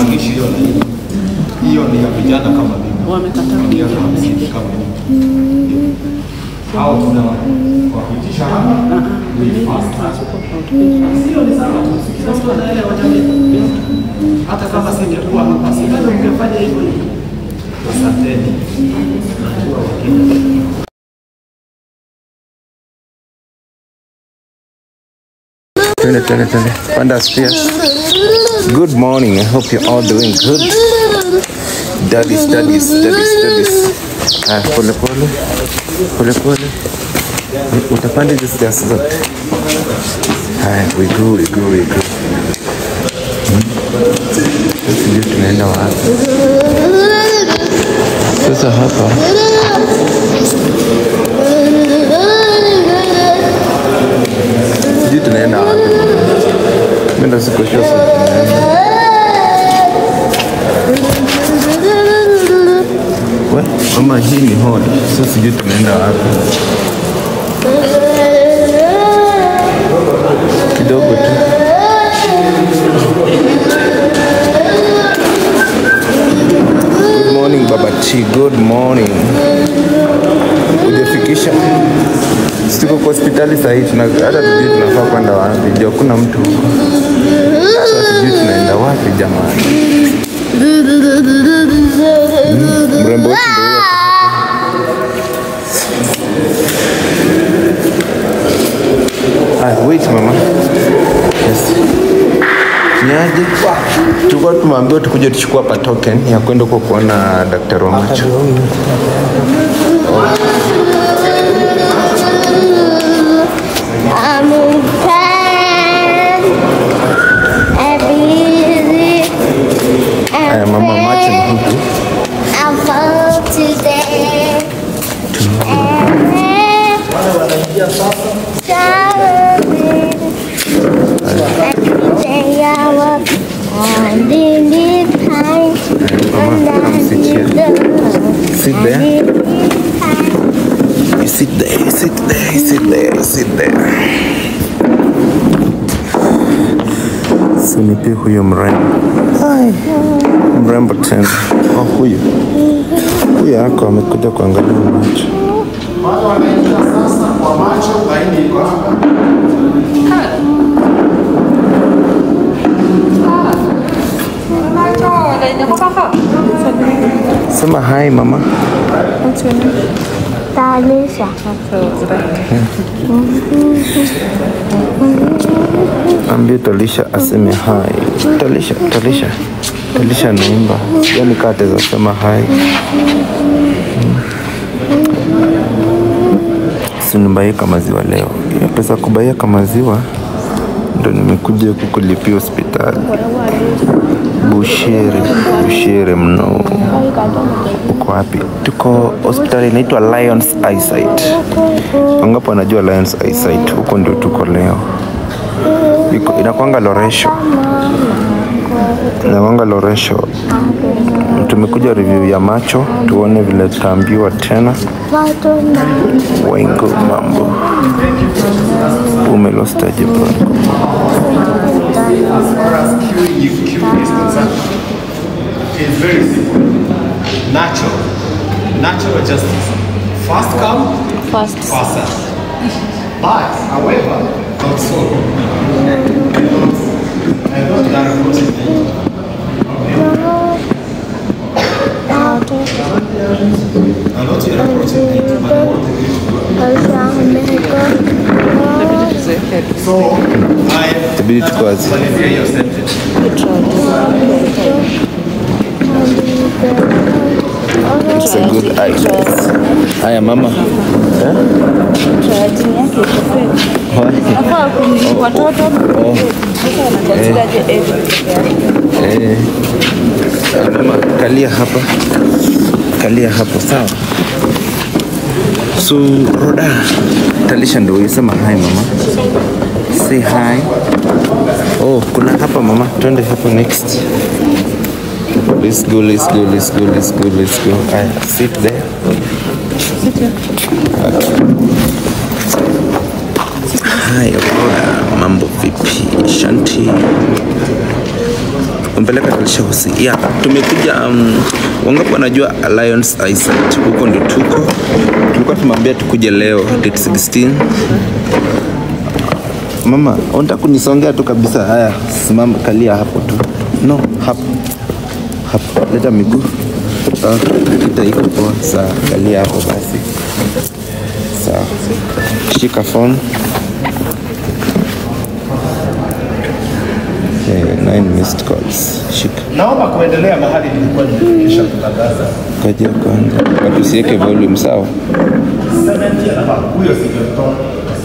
hawapangishi hiyo laini. Hiyo ni ya vijana kama mimi. Wamekataa Miaka hamsini kama mimi. Hao tunawapitisha hapa. We fast track. Sio ni sawa tu. Kila mtu anaelewa jamii. Hata kama singekuwa hapa, singeweza kungefanya hivyo hivyo. Asanteni. Najua Wakenya Twende, twende, twende. Panda stairs. Good morning. I hope you're all doing good. Daddy studies, daddy studies. Ah, pole pole. Pole pole. Utapanda hizi stairs zote. Haya, we go, we go, we go. Hmm. Sijui tunaenda wapi. Sasa hapa sijui tunaenda wapi. Mimi ndo siko sure sasa tunaenda. We, mama hii ni hall. Sasa sijui tunaenda wapi. Kidogo tu. Good morning Baba Chi. Good morning. Hujafikisha? Siko kwa hospitali sahii, tuna hata tujui tunafaa kwenda wapi, juu hakuna mtu huko. Sasa tujui tunaenda wapi jamani. Mm, Mrembo wetu ndio huyo ako hapa. Ah, wait mama. Yes. Niaje? Tulikuwa tumeambiwa tukuje tuchukue hapa token ya kwenda huko kuona daktari wa macho. I'm in pain. I'm busy. Aya, mama macho ni huku. I'm full today. Every day I work on the time. Mama, come sit here. Sit there. You sit there, you sit there, you sit there, you sit there. Sinipi huyo mrembo. Ai, mrembo tena. Oh, huyu huyu ako amekuja kuangalia macho. Watu wanaingia sasa kwa macho, laini iko hapa. Sema hi mama. Tanisha. Ambie Talisha aseme hi. Talisha, Talisha, Talisha naimba. Yani kaa ataweza sema hi. Sinibaika maziwa leo. Hiyo pesa kubaika maziwa ndo nimekuja huku kulipia hospitali. Bushere, Bushere mno. Uko wapi? Tuko hospitali inaitwa Lions Eyesight. Wangapi wanajua Lions Eyesight? Huko ndio tuko leo. Iko inakwanga Loresho. Inakwanga Loresho. Tumekuja review ya macho, tuone vile tutaambiwa tena. Watu na Waingo mambo. Umelostaje bro? Queuing you queue is concerned. It's very simple. Natural. Natural justice. Fast come, First. fast serve. But, however, not so. I thought you are approaching me. I thought you are approaching me. but what do you do? So, I Itabidi tukazi. malizia hiyo sentence. It's a good idea. Haya mama. Eh? Trajini yake iko fake. Why? Nafaa kuni watoto sasa wanaconsideraje age peke yake? Eh. Mama, kalia hapa, kalia hapo, sawa. So Roda, Talisha ndio yesema hi mama, say hi. Oh, kuna hapa mama, twende hapo next. Let's go, let's go, let's go, let's go, let's go. Aya, sit there. Hi Roda, mambo vipi? Shanti. umpeleka Talisha Hosi. Yeah, tumekuja um, wangapi wanajua Alliance Eyesight? Huko ndo tuko. Tulikuwa tumwambia tukuje leo date 16. Mama, unataka kunisongea tu kabisa? Haya, simama, kalia hapo tu. No, hapo hapo, leta miguu. Ah, kita iko poa. Sawa, kalia hapo basi. Sawa, shika phone. Eh, nine missed calls. Shika Naomba kuendelea mahali nilikuwa nimefikisha kutangaza. kaja kwanza, watu usiweke volume sawa. Cement ya hapa, huyo singetoa.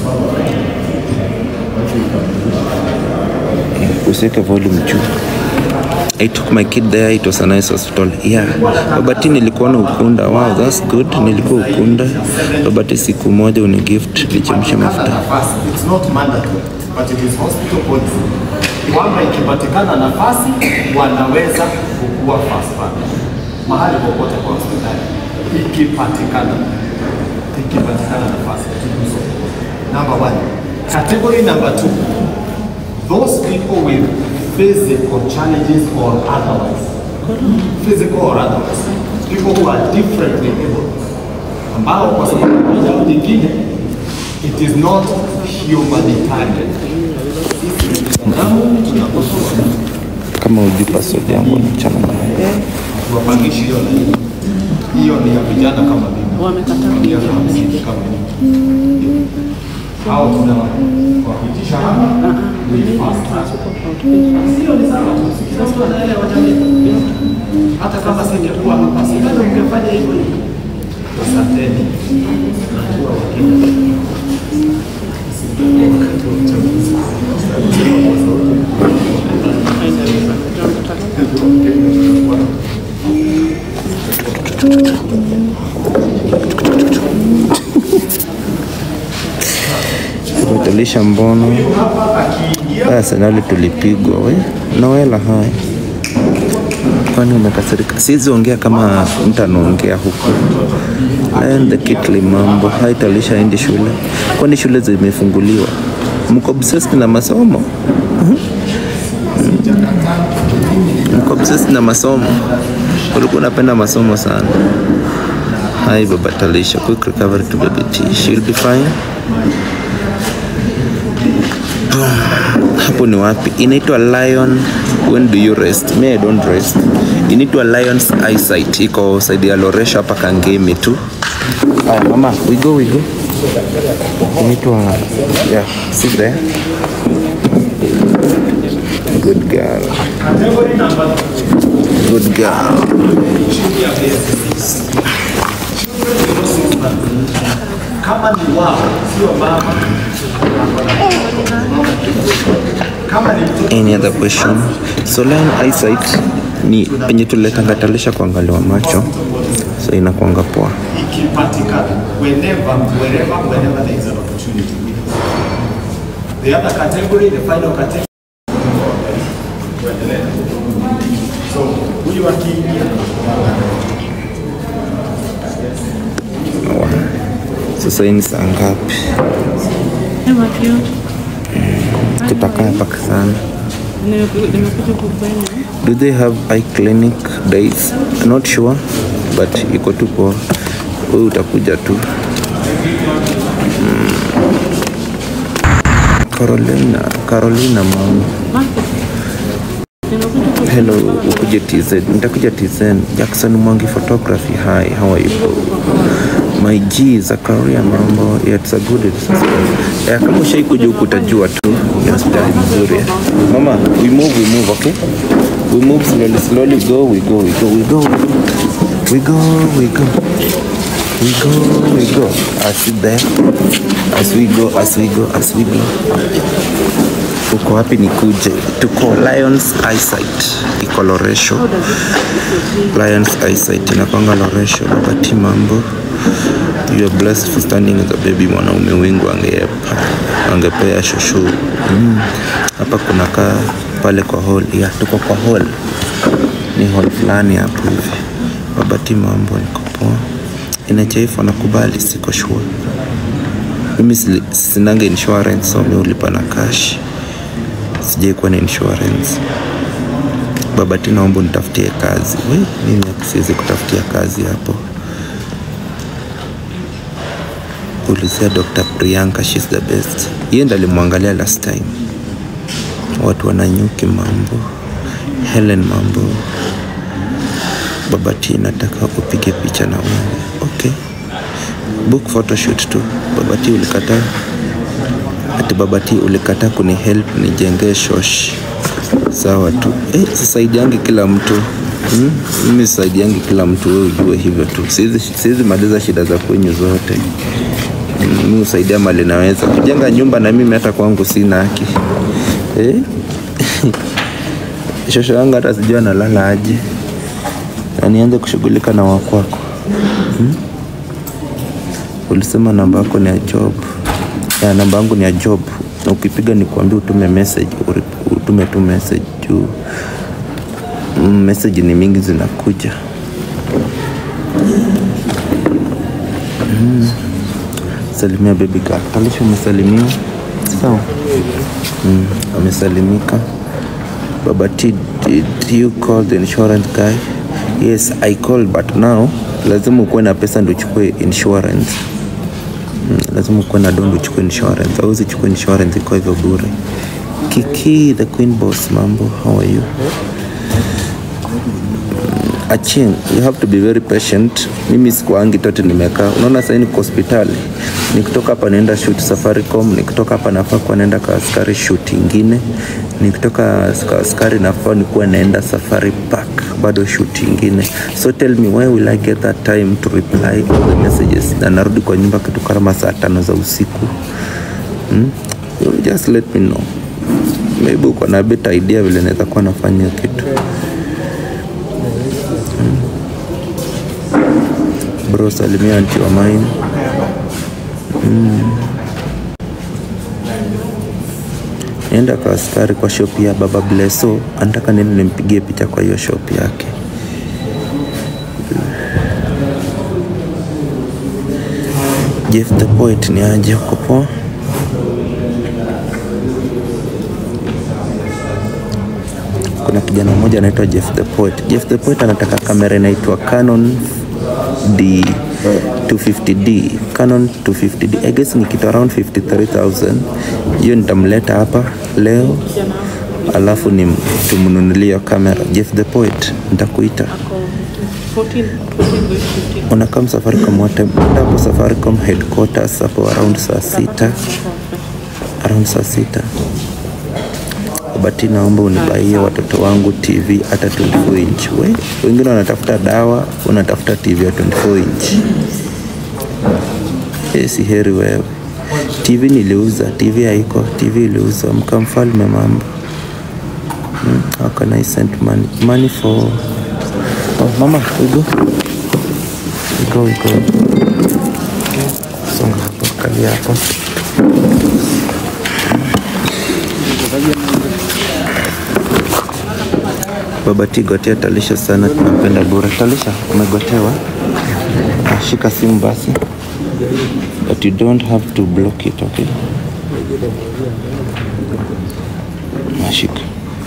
usiweke volume juu. I took my kid there, it was a nice hospital. Yeah. Babati nilikuwa na Ukunda. Wow, that's good. Nilikuwa Ukunda. Babati siku moja unigift lichemsha mafuta. nafasi. It's not mandatory, but it is hospital policy. Kwamba ikipatikana nafasi wanaweza kukua fast track mahali popote kwa hospitali, ikipatikana ikipatikana nafasi to do so. Number one. Category number two, those people with physical challenges or otherwise, physical or otherwise, people who are differently able, ambao kwa sababu moja au nyingine it is not humanitarian. Sisi binadamu tunakosoa Kama ujui password yangu mchana nayo. tuwapangishi hiyo na hiyo. Hiyo ni ya vijana kama mimi. Wamekataa miaka hamsini kama mimi. Hao tunawapitisha hapa with fast track. Sio ni sawa tu. Kila mtu anaelewa jamii. Hata kama singekuwa hapa, singeweza ungefanya hivyo hivyo. Asanteni. Najua Wakenya. Wakati wa uchaguzi. Talisha mbono. Haya senali tulipigwa we. Noela haya. Kwani umekasirika? Siwezi ongea kama mtu anaongea huku. And the kitli mambo. Hai Talisha endi shule. Kwani shule zimefunguliwa? Mko obsessed na masomo? Mko obsessed na masomo? Ulikuwa unapenda masomo sana. Hi Baba Talisha, quick recovery to baby T. She'll be fine. hapo ni wapi inaitwa lion when do you rest me i don't rest inaitwa lions eyesight iko saidi ya loresha hapa kangemi tu aya mama we go we go inaitwa yeah sit there good girl good girl kama ni wao, sio mama. Kama ni mtoto any other question so lion eyesight ni penye tuletangatanisha kuangaliwa macho so inakuanga poa ikipatikana, whenever, wherever, whenever there is an opportunity. The other category, the final category. Tuendelee. So, huyu akiingia sasa hii ni saa ngapi tutakaa mpaka sana nimekuja kufanya do they have eye clinic days not sure but iko tu poa wewe utakuja tu Mm. Carolina Carolina mama nimekuja hello ukuje TZ nitakuja TZ Jackson Mwangi photography hi how are you my G Zakaria mambo yeah, it's a good it's a good. Yeah, kama ushaikuja huku utajua tu ni hospitali mzuri mama we move we move okay we move slowly slowly go we go we go we go we go we go we go we go I sit there as we go as we go as we go uko wapi nikuje tuko lions eyesight iko loresho lions eyesight inakwanga loresho babati mambo you are blessed for standing as a baby mwanaume wingu angeepa angepea shushu Mm. hapa kuna kaa pale kwa hall ya tuko kwa hall ni hall fulani hapo hivi babati mambo niko poa inachaifu anakubali siko sure mimi sili- sinanga insurance so mi ulipa na cash sijai kuwa na insurance baba T, naomba nitafutie kazi. We, mimi siwezi kutafutia kazi hapo. Ulizia Dr. Priyanka, she's the best. Yeye ndo alimwangalia last time. Watu wananyuki mambo. Helen mambo. Baba T, nataka upige picha na wewe. Okay. Book photoshoot tu. Baba T, ulikataa ati baba T ulikataa kuni help nijengee shosh. Sawa tu. Eh, sisaidiangi kila mtu hmm? Mimi sisaidiangi kila mtu, wewe ujue hivyo tu. Siwezi siwezi maliza shida za kwenyu zote. Mm, Mimi husaidia mali naweza kujenga nyumba, na mimi hata kwangu sina haki eh? Shosho yangu hata sijui analala aje, na nianze kushughulika na wakwako hmm? Ulisema namba yako ni ya job ya namba yangu ni ya job, na ukipiga ni kuambia utume message, uri- utume tu message juu mm, message ni mingi zinakuja. Mm. Salimia baby girl. Talisha umesalimiwa? Sawa. Mm, amesalimika. Baba T, did you call the insurance guy? Yes, I called but now lazima ukuwe na pesa ndio uchukue insurance. Mm, lazima ukuwe na dondo uchukue insurance. Hauwezi chukua insurance iko hivyo bure. Kiki the queen boss, mambo, how are you? Aching, you have to be very patient. Mimi sikuangi tote nimekaa. Unaona sasa niko hospitali. Nikitoka hapa naenda shoot Safaricom, nikitoka hapa nafaa kuwa naenda kwa askari shoot ingine. Nikitoka kwa askari nafaa nikuwa naenda Safari Park bado shoot ingine. So tell me where will I get that time to reply all the messages? Na narudi kwa nyumba kitu kama saa tano za usiku. Hmm? You just let me know. Maybe uko na better idea vile naweza kuwa nafanya hiyo kitu. bro salimia anti wa mine mm. nienda kwa askari kwa shop ya baba bleso anataka nini nimpigie picha kwa hiyo shop yake jeff the poet ni aje uko poa kuna kijana mmoja anaitwa Jeff the Poet. Jeff the Poet anataka kamera inaitwa Canon D 250D Canon 250D I guess ni kitu around 53000 hiyo nitamleta hapa leo alafu ni tumnunulie hiyo kamera Jeff the Poet nitakuita 14, 14 going 15. unakam Safaricom wote hapo Safaricom headquarters hapo around saa sita around saa sita Bati, naomba unibaie watoto wangu TV hata 24 inch. We, wengine wanatafuta dawa, unatafuta TV ya 24 inch. Eh, si heri wewe. TV niliuza, TV haiko, TV iliuzwa. Mkamfalme mambo. Hmm, how can I send money? Money for Oh, mama, we go. We go, we go. Songa hapo, kalia hapo. Baba T gotea Talisha sana, tunampenda bure. Talisha, umegotewa? Ah, Shika simu basi, but you don't have to block it, okay? Nashika.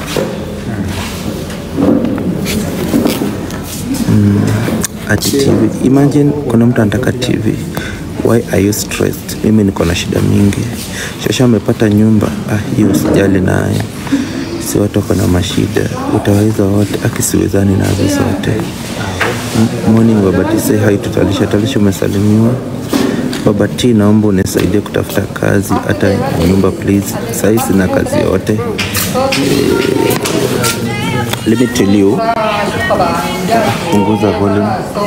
Mm, ati TV. Imagine kuna mtu anataka TV. Why are you stressed? Mimi niko na shida mingi. Shosha amepata nyumba. Ah, hiyo usijali nayo si watu wako na mashida, utaweza wote, akisiwezani nazo zote. M- Morning Baba T, say hi to Talisha. Talisha, umesalimiwa. Baba T, naomba unisaidie kutafuta kazi hata nyumba please. Sahii sina kazi yote. Eh, let me tell you, punguza volume.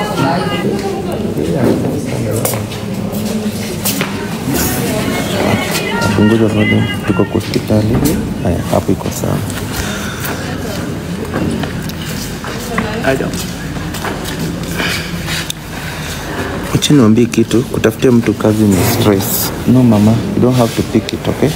Punguza volume, tuko kwa hospitali. Haya, hapo iko sawa. Acha niambie kitu, kutafutia mtu kazi ni stress. No mama, you don't have to pick it, okay?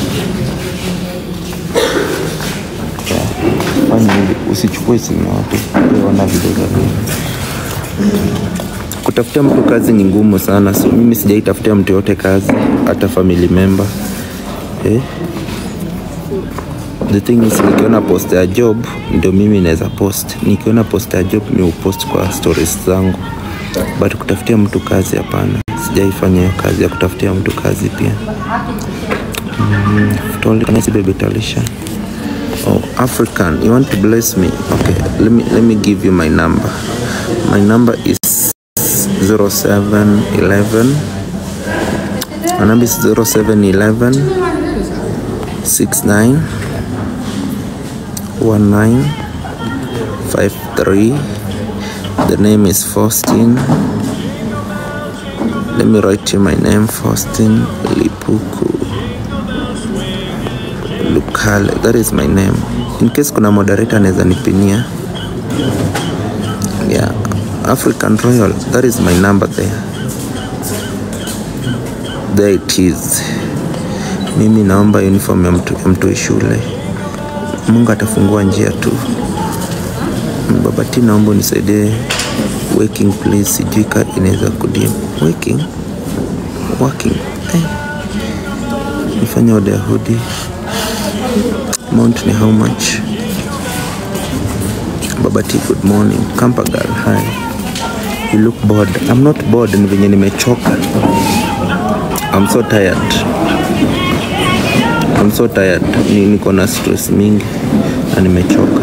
Yeah. Fanya hivi, usichukue simu yote, ona video za mimi. Kutafutia mtu kazi ni ngumu sana, so mimi sijaitafutia mtu yote kazi, hata family member eh? the thing is nikiona post ya job ndio mimi naweza post nikiona post ya job mi upost kwa stories zangu but kutafutia mtu kazi hapana sijaifanya hiyo kazi ya kutafutia mtu kazi pia mm, toli- can I see baby talisha oh african you want to bless me okay let me let me give you my number my number is 0711 my number is 0711 69 1953 the name is Faustin let me write you my name Faustin Lipuku Lukale that is my name in case kuna moderator anaweza nipinia yeah African Royal that is my number there there it is mimi naomba uniform ya mtu, ya mtu shule Mungu atafungua njia tu baba T naomba unisaidie working please sijui ka inaweza kudim working working eh. nifanye order ya hoodie amount ni how much baba T good morning Kampa girl hi you look bored I'm not bored ni venye nimechoka I'm so tired I'm so tired ni, niko na stress mingi na nimechoka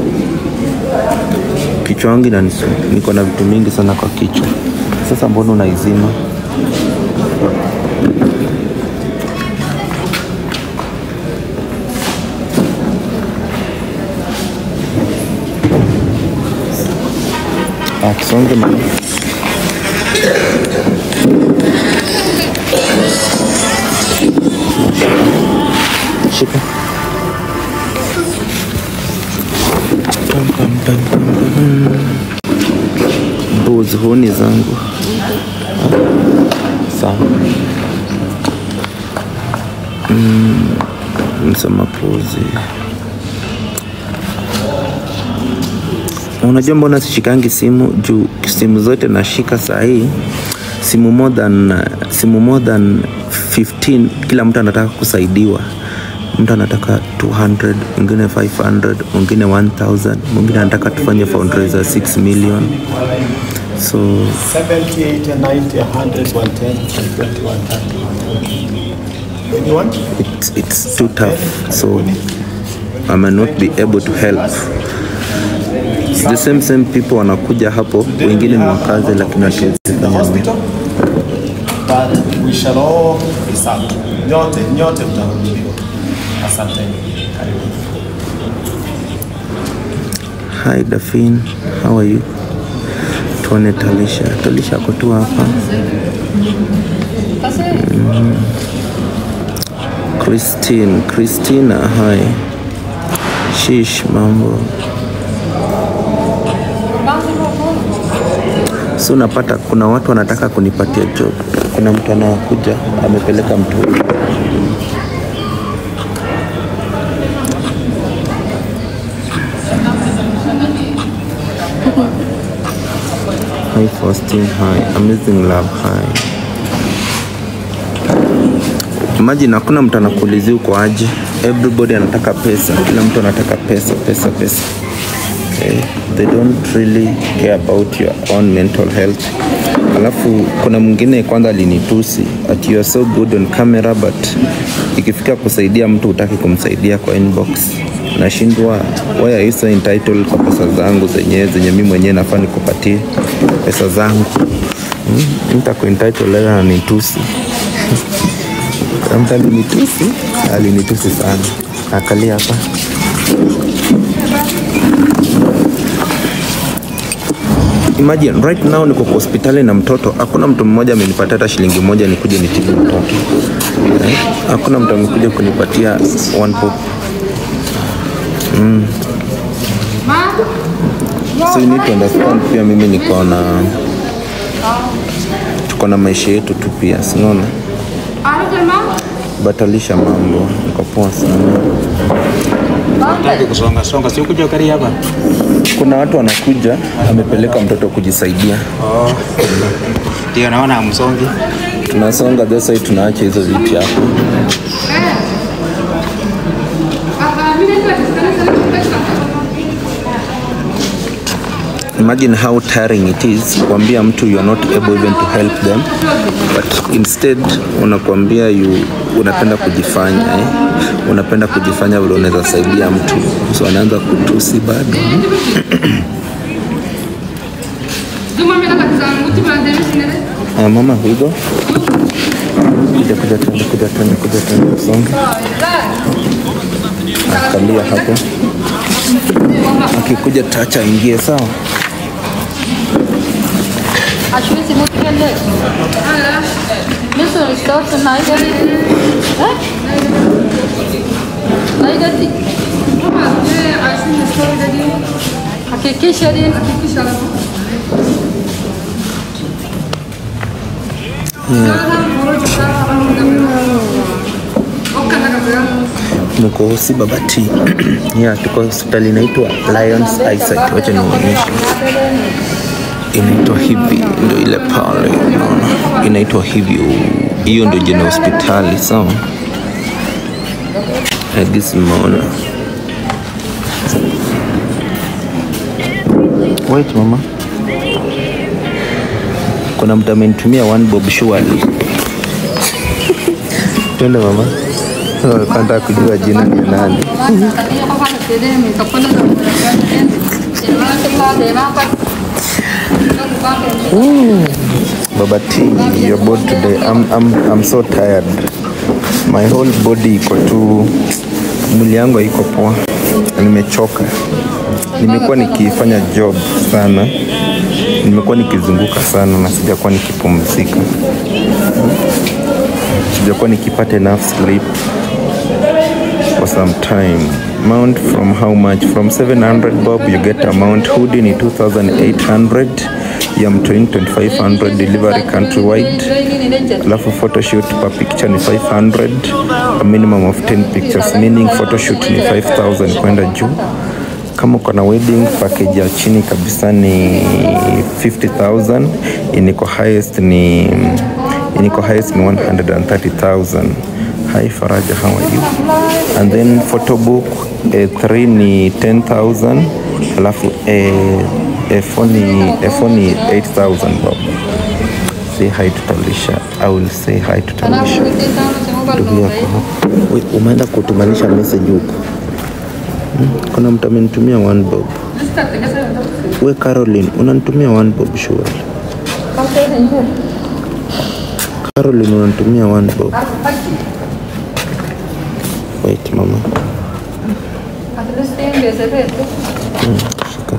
kichwa wangu inanisu niko na vitu mingi sana kwa kichwa sasa mbona unaizima Ah, tusonge mama. Shika. Pam, pam, pam, pam, pam. Mbuzi huni zangu sawa. Mm, msema puzi. Unajua mbona sishikangi simu juu simu zote nashika saa hii simu more than, simu more than 15 kila mtu anataka kusaidiwa mtu anataka 200 mwingine 500 mwingine 1000 mwingine anataka tufanye fundraiser 6 million so 70, 80, 90, 100, 110, 120, 130, 140. When you want? it's, it's too tough so I may not be able to help the same same people wanakuja hapo wengine ni wakazi lakini hatuwezi The fanya hospital, but we shall all be served. Nyote, nyote mtahudumiwa. Asanteni. Karibu. Hi Dafin, how are you? Tuone Talisha. Talisha ako tu hapa. Mm. Christine, Christina, hi. Shish, mambo. So unapata kuna watu wanataka kunipatia job. Kuna mtu anakuja amepeleka mtu Hi Faustin, hi. Amazing love, hi. Imagine hakuna mtu anakuulizia uko aje. Everybody anataka pesa, kila mtu anataka pesa, pesa, pesa. Okay. They don't really care about your own mental health. Alafu kuna mwingine kwanza alinitusi ati you are so good on camera but ikifika kusaidia mtu utaki kumsaidia kwa inbox. Nashindwa why are you so entitled kwa pesa zangu zenyewe zenye mimi mwenyewe nafaa nikupatie pesa zangu. Hmm? Mtu ako entitled leo ananitusi. Kuna mtu alinitusi, alinitusi sana. Akalia hapa. Imagine right now niko kwa hospitali na mtoto, hakuna mtu mmoja amenipatia hata shilingi moja nikuje nitibu mtoto. Eh, Hakuna mtu amekuja kunipatia one pop. Mm. So you need to understand pia mimi niko na tuko na maisha yetu tu pia, sinaona batalisha mambo, niko poa sana. Hataki kusonga songa, si ukuja ukari hapa. Kuna watu wanakuja, amepeleka mtoto kujisaidia, Oh. Ndio naona hamsongi. tunasonga thesa, tunaacha hizo viti hapo. imagine how tiring it is kuambia mtu you are not able even to help them but instead unakuambia you unapenda kujifanya eh? unapenda kujifanya vile unaweza saidia mtu so anaanza kutusi bado uh, mama higo kuja kuja tuende kuja tuende kuja tuende usonge kalia hapo akikuja tacha ingie sawa Ashwezi mukele. Miso start naigati. Eh? Naigati. Hakikisha din, hakikisha la. mko hosi babati yeah, tuko hospitali inaitwa Lions Eyesight. Wacha nionyeshe, inaitwa hivi, ndio ile pale, unaona inaitwa hivyo. Hiyo ndio jina hospitali, sawa. Agis mmeona. Wait mama, kuna mtu amenitumia one bob surely. Twende mama. Nataka kujua jina ni nani. Baba T, you're bored today. I'm, I'm, I'm so tired. My whole body iko tu, mwili yangu haiko poa, nimechoka. Nimekuwa nikifanya job sana, nimekuwa nikizunguka sana na sijakuwa nikipumzika, sijakuwa nikipata enough sleep for some time. Mount from how much? From 700 bob you get amount. Hoodie ni 2800 ya mtoin 2500 delivery countrywide. Alafu photoshoot per picture ni 500 a minimum of 10 pictures meaning photoshoot ni 5000 kwenda juu. Kama uko na wedding package ya chini kabisa ni 50000 iniko highest ni iniko highest ni 130000 Hi Faraja, how are you? And then photo book eh, 3 ni 10000 alafu eh, F4 ni F4 ni 8000 bob. Say hi to Talisha. I will say hi to Talisha. Ndugu yako hapa. Wait, umeenda kutumanisha message huko. Hmm? Kuna mtu amenitumia one bob. We Caroline, unanitumia one bob sure. Caroline unanitumia one bob. Wait mama. Shika.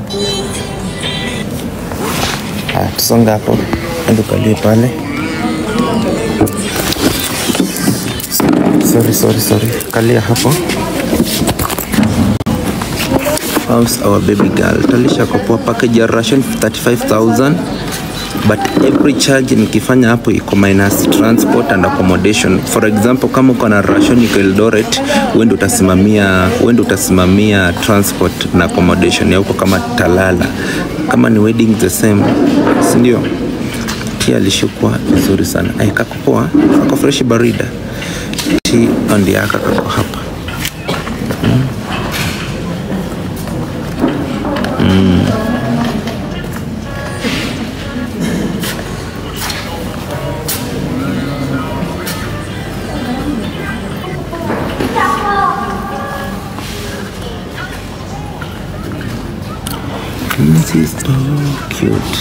Ah, tusonga hapo. Ende ukalie pale. Sorry, sorry, sorry. Kalia hapo. How's our baby girl? Talisha kwa poa package ya ration 35000 but every charge nikifanya hapo iko minus transport and accommodation. For example, kama uko na ration iko Eldoret, wewe ndio utasimamia wewe ndio utasimamia transport na accommodation ya huko kama Talala. Kama ni wedding the same, si ndio? Tia alishukwa vizuri sana. Ai, kako poa, kako fresh barida. Tea on yaka kako hapa. This is so cute.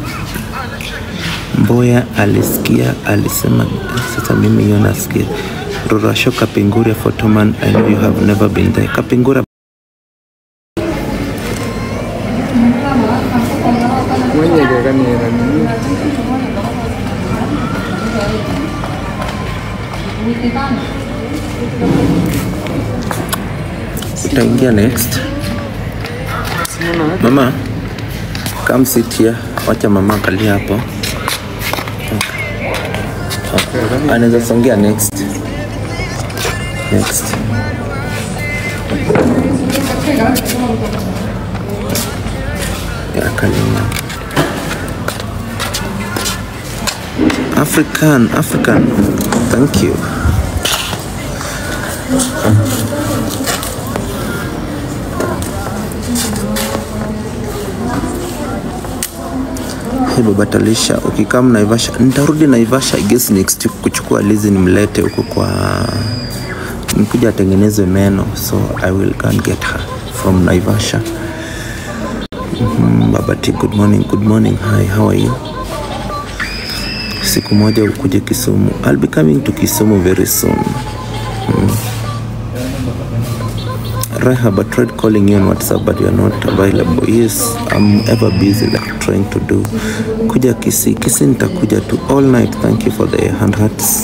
Mboya alisikia alisema, sasa mimi hiyo nasikia. Rurasho Kapinguria Photoman, I know you have never been there. Kapingura utaingia next. Mama, come sit here. Wacha mama akalia hapo. Okay. Anaweza songea next. Next. Ya kalia. African, African. Thank you. Hey, baba Talisha, ukikaa Naivasha, nitarudi Naivasha I guess next week kuchukua Lizi nimlete huko kwa nikuja atengenezwe meno, so I will go and get her from Naivasha. Mm, baba T, good morning, good morning. Hi, how are you? Siku moja ukuje Kisumu. I'll be coming to Kisumu very soon. Rahab, I tried calling you on WhatsApp, but you're not available. Yes, I'm ever busy like trying to do. Kuja Kisi, Kisi nitakuja to all night. Thank you for the hand hearts.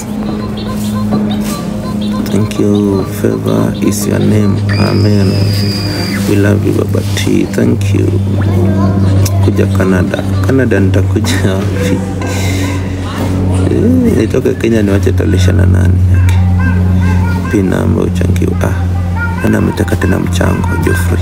Thank you. Favor is your name. Amen. We love you, Baba T. Thank you. Kuja Canada. Canada nitakuja wapi? Eh, Nitoke Kenya niwache Talisha na nani yake. Pin namba uchangiwa. Ah, nani ametaka tena mchango? Geoffrey.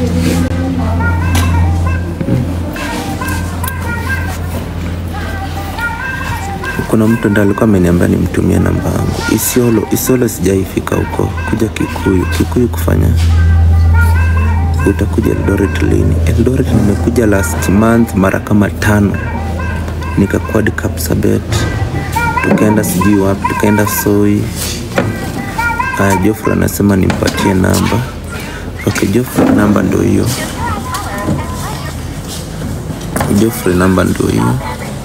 kuna mtu ndo alikuwa ameniambia nimtumie namba yangu Isiolo. Isiolo sijaifika huko, kuja Kikuyu. Kikuyu kufanya utakuja Eldoret lini? Eldoret nimekuja last month mara kama tano, nikakwad Kapsabet, tukaenda sijui wapi, tukaenda Soi. Aya, Joffrey anasema nimpatie namba. Okay, Joffrey namba ndo hiyo. Joffrey namba ndo hiyo.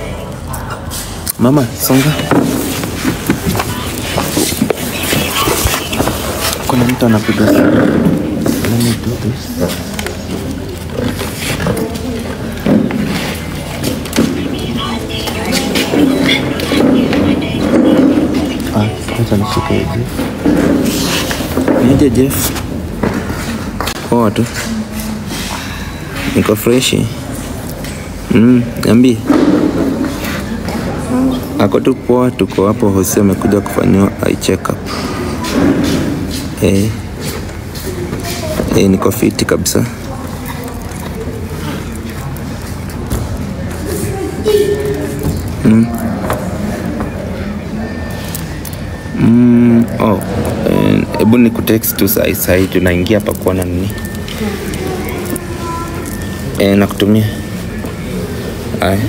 Mama, songa. Kuna mtu anapiga simu. Let me do this. Ah, acha nishike hivi. Nije Jeff. Poa tu. Niko freshi. Mm, niambie. Ako tu poa, tuko hapo. Jose amekuja kufanyiwa eye check up. Eh. Eh, niko fiti kabisa. Mm, oh, eh, hebu ni kutext tu sahi sahi, tunaingia hapa kuona nini. Eh, nakutumia. Aya.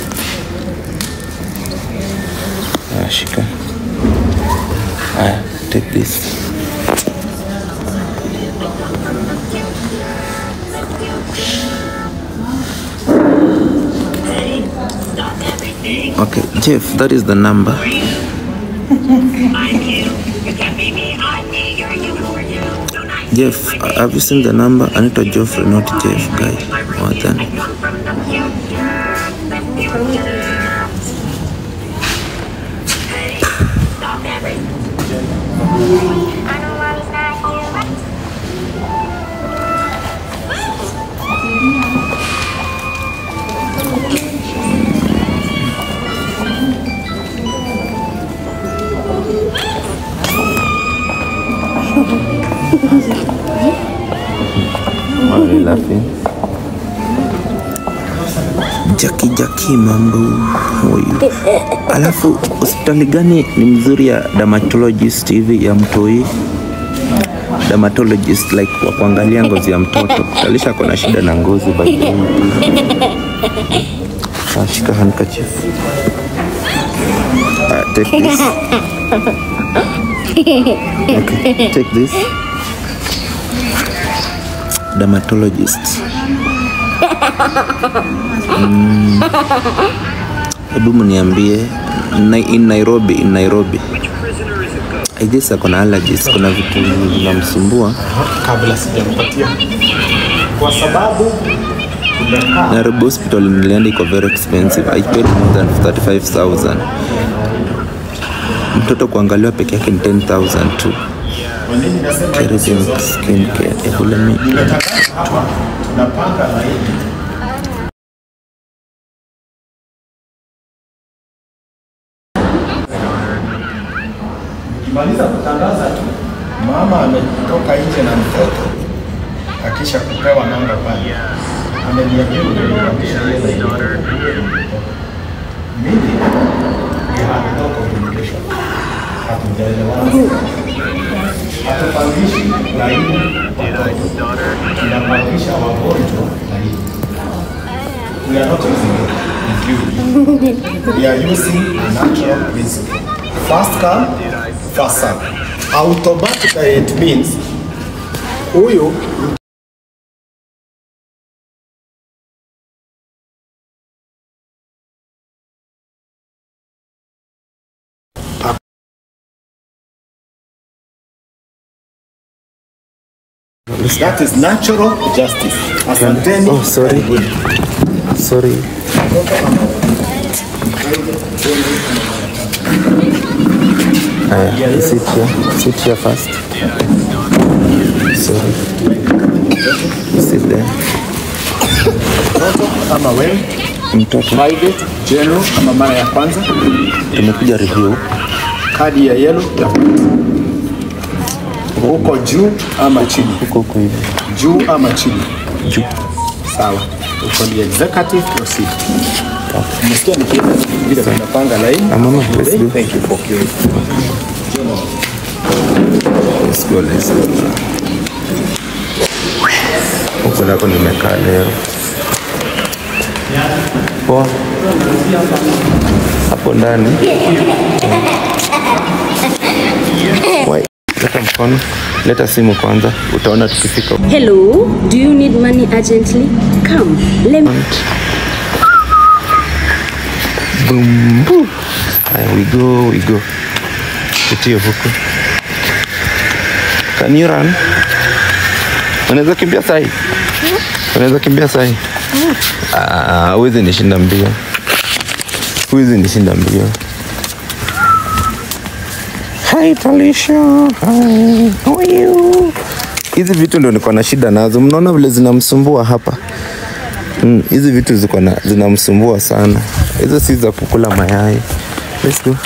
Ah, shika. Aya, take this. Okay, Jeff, that is the number. Jeff, have you seen the number? Anita Joffrey, not Jeff, guy. More than. Why are you laughing? Jaki Jaki, mambo how are you? Alafu hospitali gani ni mzuri ya dermatologist hivi ya mtoi? Dermatologist like wa kuangalia ngozi ya mtoto. Talisha kona shida na ngozi by the way. Ah, shika handkerchief. Ah, take this. Okay, take this. Dermatologist. Mm. Hebu mniambie na, in Nairobi, in Nairobi. I guess ako na allergies, kuna vitu vinamsumbua. kabla sijampatia kwa sababu tumekaa Nairobi hospital nilienda iko very expensive. I paid more than 35,000. Mtoto kuangaliwa peke yake ni 10,000 tu. kwa nini nasema Keratin skin care. Hebu let me nimetangaza hapa tunapanga laini Ukimaliza kutangaza tu, mama ametoka nje na mtoto, akisha kupewa namba pale, ameniambia unipangisha ile laini. Mimi ni had no communication, hatujaelewana, hatupangishi laini watoto, tunapangisha wagonjwa laini. We are not using it. is you. We are using a natural principle. First come, first serve. Automatically it means huyu That is natural justice. Asanteni. Oh, sorry. Sorry. Aya, sit here. Sit here first. Sorry. Sit there. Mtoto ama wewe, Mtoto, private, general ama mara ya kwanza, tumekuja review. kadi ya yellow ya uko juu ama chini, Huko huko hivi. juu ama chini. Juu. Sawa, uko ni executive proceed. Umesikia nikienda vile tunapanga line? Ah, mama, let's go. Thank you for queuing. Let's go, let's go. Huko nako nimekaa leo. Poa. Hapo ndani. Wai, leta mkono. Leta simu kwanza. Utaona tukifika. Hello, do you need money urgently? Come, let me. Boom, boom. Haya, we go, we go. Pitie huko. Can you run? Unaweza kimbia sahi? Unaweza kimbia sahi? Ah, huwezi nishinda mbio. Huwezi nishinda mbio. Hi Talisha. Hi. How are you? Hizi vitu ndo niko na shida nazo. Mnaona vile zinamsumbua hapa? Mm, hizi vitu ziko na zinamsumbua sana. Hizo si za kukula mayai. Let's go.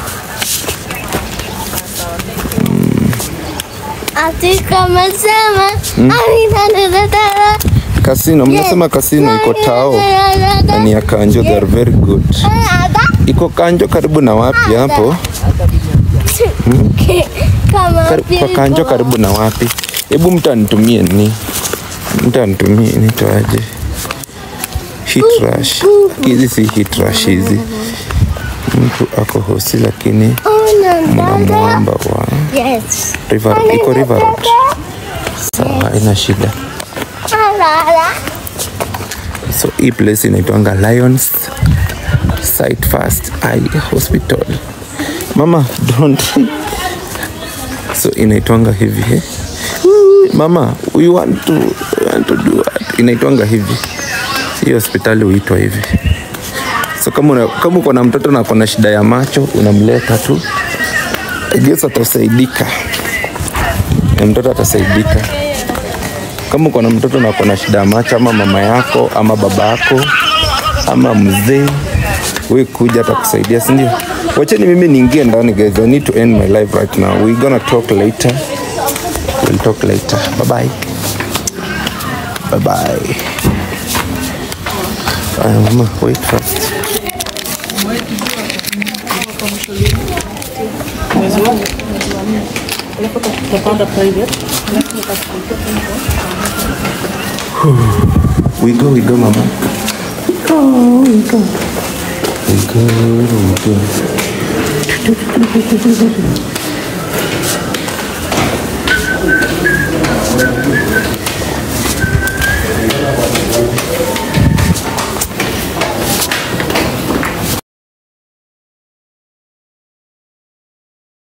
Ati kama sema Aminanadadara Kasino, mnasema kasino iko tao na ni ya Kanjo, they are very good. Iko Kanjo karibu na wapi hapo? Kama Kari- Kwa Kanjo karibu na wapi? Hebu mtu anitumie ni mtu anitumie nitoaje? Hit rush. Hizi si hit rush hizi. Mtu ako hosi lakini mnamwomba wa Yes River, iko River Road. Sawa, haina shida. Alala So hii place inaitwanga Lions Sight First Eye Hospital. Mama, don't. So inaitwanga hivi eh? Mama, we want to, we want to do what? Inaitwanga hivi. Hii hospitali huitwa hivi. So kama una, kama uko na mtoto na kuna shida ya macho unamleta tu. I guess atasaidika. Na mtoto atasaidika kama uko na mtoto na uko na shida ya macho ama mama yako ama baba yako ama mzee we kuja atakusaidia si ndio wacheni mimi niingie ndani guys i need to end my life right now we gonna talk later we'll talk later bye bye bye bye Aya, mama wait first we go we go mama we go we go we go we go